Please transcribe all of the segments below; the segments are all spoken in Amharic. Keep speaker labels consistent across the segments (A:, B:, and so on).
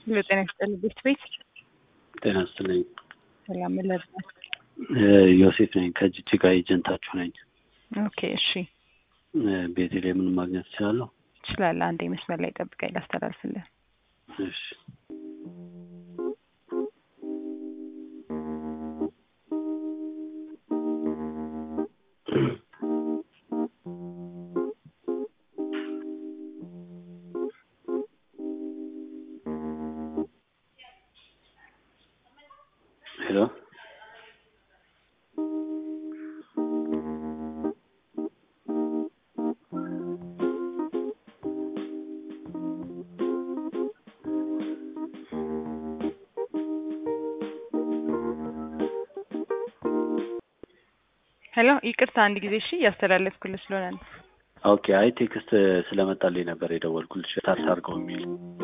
A: ጤና ይስጥልኝ ቤት ቤት
B: ጤና ይስጥልኝ።
A: ሰላም ለብናል።
B: ዮሴፍ ነኝ ከጅጅጋ ኤጀንታችሁ ነኝ።
A: ኦኬ እሺ
B: ቤተልሔምን ማግኘት እችላለሁ?
A: ትችላለህ። አንዴ መስመር ላይ ጠብቀኝ ላስተላልፍልህ።
B: እሺ ሄሎ
A: ሄሎ ይቅርታ አንድ ጊዜ እሺ እያስተላለፍኩልህ ስለሆነ ነው።
B: ኦኬ። አይ ቴክስት ስለመጣልኝ ነበር የደወልኩልሽ ታርስ አድርገው የሚል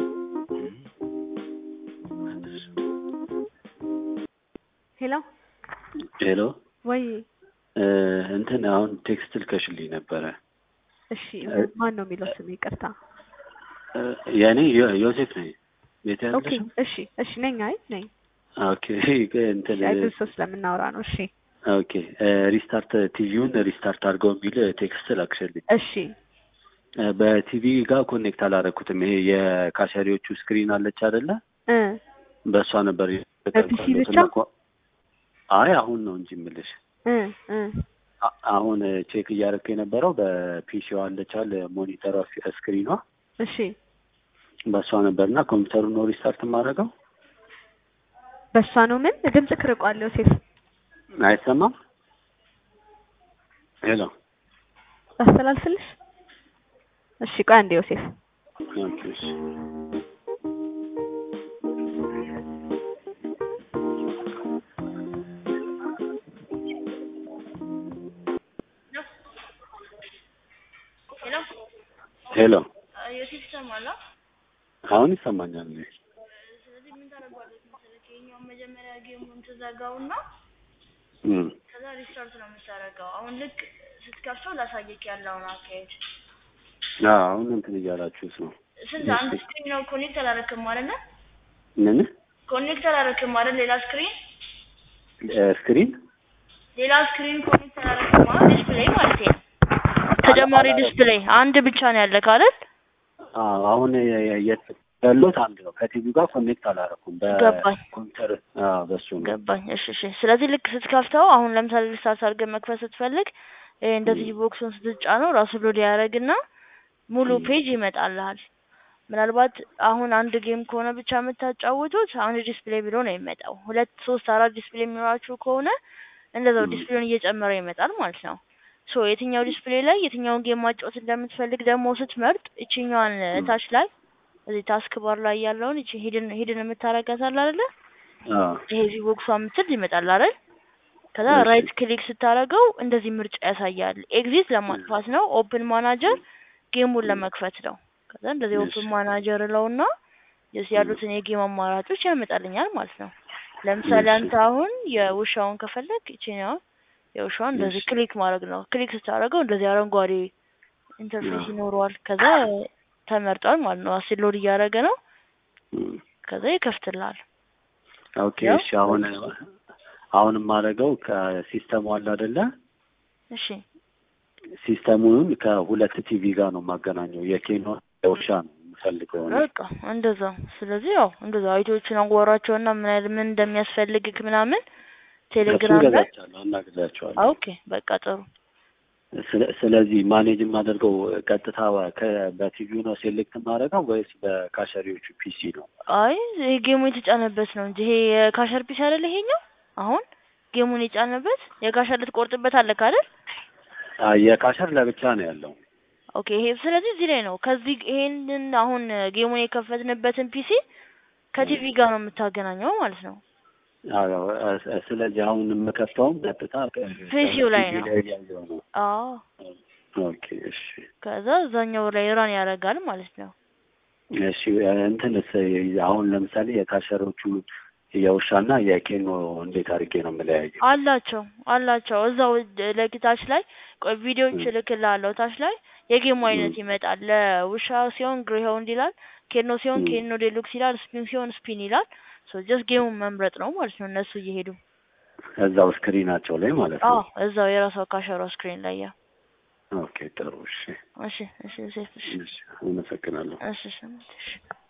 C: ሄሎ
B: ሄሎ
C: ወይ
B: እንትን አሁን ቴክስት ልከሽልኝ ነበረ።
C: እሺ ማን ነው የሚለው ስም ይቅርታ
B: የእኔ ዮ- ዮሴፍ ነኝ። ቤት
C: ኦኬ
B: ያለሽም?
C: እሺ እሺ ነኝ አይ ነኝ
B: ኦኬ እንትን
C: እሺ አይ ብዙ ሰው ስለምናወራ ነው እሺ
B: ኦኬ ሪስታርት ቲቪውን ሪስታርት አድርገው የሚል ቴክስት ላክሽልኝ።
C: እሺ
B: በቲቪ ጋር ኮኔክት አላረኩትም። ይሄ የካሸሪዎቹ ስክሪን አለች አይደለ?
C: እ
B: በእሷ ነበር
C: በፒሲ
B: የተጠቀምኩት
C: ብቻ?
B: እና ኮ- አይ አሁን ነው እንጂ የምልሽ
C: እ እ
B: አ- አሁን ቼክ እያደረኩ የነበረው በፒሲዋ አለቻል ሞኒተሯ ፊ- ስክሪኗ
C: እሺ
B: በእሷ ነበር እና ኮምፒውተሩ ነው ሪስታርት የማደርገው።
C: በእሷ ነው ምን ድምጽ ክርቋል ዮሴፍ
B: አይሰማም? ሄሎ
C: ላስተላልፍልሽ እሺ ቆይ አንዴ ዮሴፍ
B: ኦኬ፣ እሺ።
D: ሄሎ
B: ሄሎ
D: ዮሴፍ ይሰማል?
B: አሁን ይሰማኛል። እኔ
D: ስለዚህ ምን ታደርጓለች መሰለህ? ይኸኛውን መጀመሪያ ጌሙን ትዘጋውና
B: እም፣
D: ከዛ ሪስታርት ነው የምታደርገው። አሁን ልክ ስትከፍተው ላሳየክ ያለውን አካሄድ።
B: አዎ፣ አሁን እንትን እያላችሁት ነው።
D: ስንት አንድ ስክሪን ነው ኮኔክት አላረክም አይደለ?
B: ምን
D: ኮኔክት አላረክም አይደል? ሌላ ስክሪን
B: ስክሪን
D: ሌላ ስክሪን ኮኔክት አላረክም አይደል? ዲስፕሌይ ማለት ነው። ተጨማሪ ዲስፕሌይ አንድ ብቻ ነው ያለክ አይደል?
B: አዎ፣ አሁን የት ያለሁት አንድ ነው። ከቲቪ ጋር ኮኔክት አላረኩም።
D: ገባኝ።
B: በኮምፒውተር አዎ፣ በሱ ነው።
D: ገባኝ። እሺ እሺ። ስለዚህ ልክ ስትከፍተው አሁን ለምሳሌ ሪስታርት አድርገህ መክፈት ስትፈልግ ይሄ እንደዚህ ቦክሱን ስትጫነው ራሱ ሎድ ያደርግና ሙሉ ፔጅ ይመጣልሃል። ምናልባት አሁን አንድ ጌም ከሆነ ብቻ የምታጫውቱት አንድ ዲስፕሌይ ብሎ ነው የሚመጣው። ሁለት ሶስት አራት ዲስፕሌይ የሚኖራችሁ ከሆነ እንደዛው ዲስፕሌውን እየጨመረ ይመጣል ማለት ነው። ሶ የትኛው ዲስፕሌይ ላይ የትኛውን ጌም ማጫወት እንደምትፈልግ ደግሞ ስትመርጥ እችኛዋን ታች ላይ እዚህ ታስክ ባር ላይ ያለውን እቺ ሂድን ሂድን የምታረጋት አለ አይደለ?
B: አዎ፣
D: ይሄ እዚህ ቦክሷ የምትል ይመጣል አይደል? ከዛ
B: እሺ።
D: ራይት ክሊክ ስታደርገው እንደዚህ ምርጫ ያሳያል። ኤግዚት ለማጥፋት ነው። ኦፕን ማናጀር ጌሙን ለመክፈት ነው። ከዛ እንደዚህ
B: እሺ።
D: ኦፕን ማናጀር እለውና የስ ያሉትን የጌም አማራጮች ያመጣልኛል ማለት ነው። ለምሳሌ
B: እሺ።
D: አንተ አሁን የውሻውን ከፈለግ ይችኛው የውሻውን እንደዚህ
B: እሺ።
D: ክሊክ ማድረግ ነው። ክሊክ ስታደርገው እንደዚህ አረንጓዴ ኢንተርፌስ
B: አዎ።
D: ይኖረዋል። ከዛ ተመርጧል ማለት ነው። አሲድ ሎድ እያደረገ ነው።
B: እም፣
D: ከዛ ይከፍትልሃል።
B: ኦኬ።
D: ያው
B: እሺ። አሁን አሁን የማደርገው ከሲስተሙ አለ አይደለ?
D: እሺ
B: ሲስተሙን ከሁለት ቲቪ ጋር ነው የማገናኘው። የኬኖ የውሻ ነው የምፈልገው እኔ።
D: በቃ እንደዛ። ስለዚህ ያው እንደዛ አይቶችን አዋራቸውና ምን አይነት ምን እንደሚያስፈልግክ ምናምን
B: እሱን
D: ቴሌግራም ላይ
B: ገዛቻለሁ፣ አናግዛቸዋለሁ።
D: ኦኬ በቃ ጥሩ።
B: ስለ- ስለዚህ ማኔጅ የማደርገው ቀጥታ ከ- በቲቪው ነው ሴሌክት የማደርገው ወይስ በካሸሪዎቹ ፒሲ ነው?
D: አይ ይሄ ጌሙ የተጫነበት ነው እንጂ ይሄ የካሸር ፒስ አይደል? ይሄኛው አሁን ጌሙን የጫነበት የካሸር ልትቆርጥበት አለክ አይደል?
B: አ፣ የካሸር ለብቻ ነው ያለው።
D: ኦኬ ይሄ ስለዚህ እዚህ ላይ ነው። ከዚህ ይሄንን አሁን ጌሙን የከፈትንበትን ፒሲ ከቲቪ ጋር ነው የምታገናኘው ማለት ነው።
B: አዎ፣ እ- ስለዚህ አሁን የምከፍተውም ቀጥታ ከ-
D: ፒሲው ላይ
B: ከቲቪ
D: ነው።
B: ላይ ያለው ነው።
D: አዎ
B: ኦኬ፣ እሺ፣
D: ከዛ እዛኛው ላይ ራን ያደርጋል ማለት ነው።
B: እሺ። እንትንስ አሁን ለምሳሌ የካሸሮቹ የውሻና የኬኖ እንዴት አድርጌ ነው የምለያየው?
D: አላቸው አላቸው እዛው ለታች ላይ ቆይ ቪዲዮዎች እልክልሃለሁ። ታች ላይ የጌሙ አይነት ይመጣል። ለውሻ ሲሆን ግሬሆውንድ ይላል። ኬኖ ሲሆን
B: ም።
D: ኬኖ ዴሉክስ ይላል፣ ስፒን ሲሆን ስፒን ይላል። ሶ ጀስት ጌሙን መምረጥ ነው ማለት ነው እነሱ እየሄዱ
B: እዛው ስክሪናቸው ላይ ማለት
D: አዎ
B: ነው።
D: እዛው የራሷ ካሸሯ ስክሪን ላይ ያ
B: ኦኬ ጥሩ እሺ
D: እሺ እሺ ሴፍ እሺ
B: እሺ አመሰግናለሁ።
D: እሺ እሺ እሺ